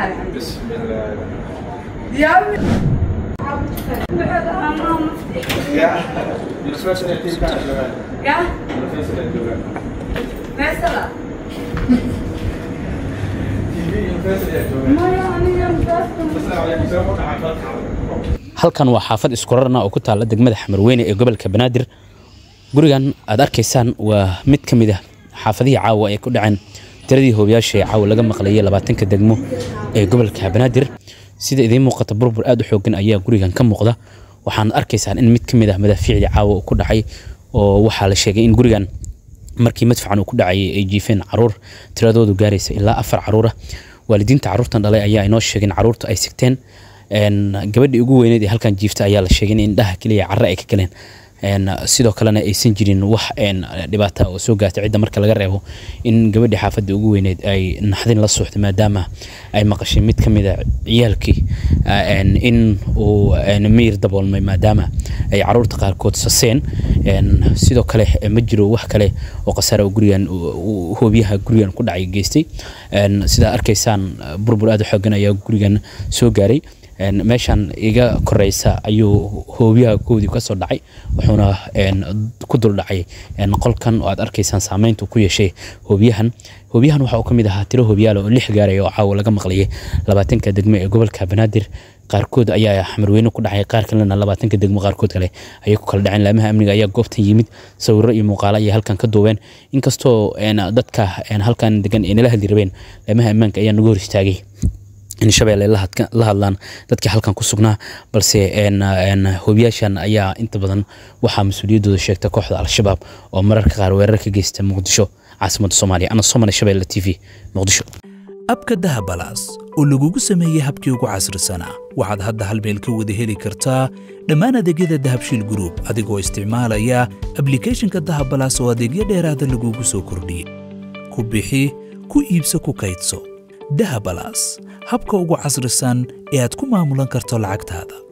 الحمد بسم الله يا ابني انا مفتي يا الفلوس اللي تجيب كانت زمان يا الفلوس اللي تجيب مثلا تجيب الفلوس اللي تجيب ما يعني يوم السلام عليكم سلام عليكم halkan waa xaafad iskurarna oo ku taalla degmada xamarweyne ee gobolka banaadir gurigan aad arkaysaan waa mid ka mid ah xaafadihii caawa ay ku dhaceen tiradii hoobiyaasha ee caawa laga maqlayay labaatanka degmo ee gobolka banaadir sida idiin muuqata burbur aad u xoogan ayaa gurigan ka muuqda waxaana arkaysaan in mid ka mid ah madaafiicdii caawa uu ku dhacay oo waxaa la sheegay in gurigan markii madfacan uu ku dhacayay ay jiifeen caruur tiradoodu gaaraysa ilaa afar caruura waalidiinta caruurtan dhalay ayaa inoo sheegeen caruurta ay sigteen een, gabadhii ugu weyneed ee halkan jiifta ayaa la sheegay in indhaha keliya carre ay ka galeen een, sidoo kalena aysan jirin wax een, dhibaata oo soo gaartay cidda marka laga reebo in gabadhii xaafadda ugu weyneed ay naxdin la suuxday maadaama ay maqashay mid ka mid a ciyaalkii een, in uu een, miyir daboolmay maadaama ay caruurta qaarkood saseen een, sidoo kale ma jiro wax kale oo khasaara oo gurigan uu- uu- hoobiyaha gurigan ku dhacay geystay een, sidaa arkaysaan burbur aad u xoogan ayaa gurigan soo gaaray een, meeshan iga koreysa ayuu hoobiyaha koodii kasoo dhacay wuxuuna een, ku dul dhacay een, qolkan oo aad arkaysaan saameynta uu ku yeeshay hoobiyahan hoobiyahan waxa uu ka mid ahaa tiro hoobiyaal oo lix gaaraya oo caawa laga maqlayay labaatanka degmo ee gobolka banaadir qaarkood ayaa xamarweyne ku dhacay qaar kalena labaatanka degmo qaarkood kale ayay ku kala dhaceen laamaha amniga ayaa goobtan yimid sawiro iyo muuqaalo ayay halkan ka duubeen inkastoo een, dadka een, halkan degan ay nala hadli rabeen laamaha ammaanka ayaa nagu hor istaagay in shabeelle la hadka- la hadlaan dadkii halkan ku sugnaa balse een, een, hoobiyaashan ayaa inta badan waxaa mas-uuliyaddooda sheegta kooxda al-shabaab oo mararka qaar weerar ka geysta muqdisho caasimadda soomaaliya ana somali shabeelle t v muqdisho abka dahabalaas oo lagugu sameeyey habkii ugu casrisanaa waxaad hadda hal meel ka wada heli kartaa dhammaan adeegyada dahabshiil group adigoo isticmaalaya ablicathonka dahabalaas oo adeegyo dheeraada lagugu soo kordhiyey ku bixi ku iibso ku kaydso dahabalaas habka ugu casrisan ee aad ku maamulan karto lacagtaada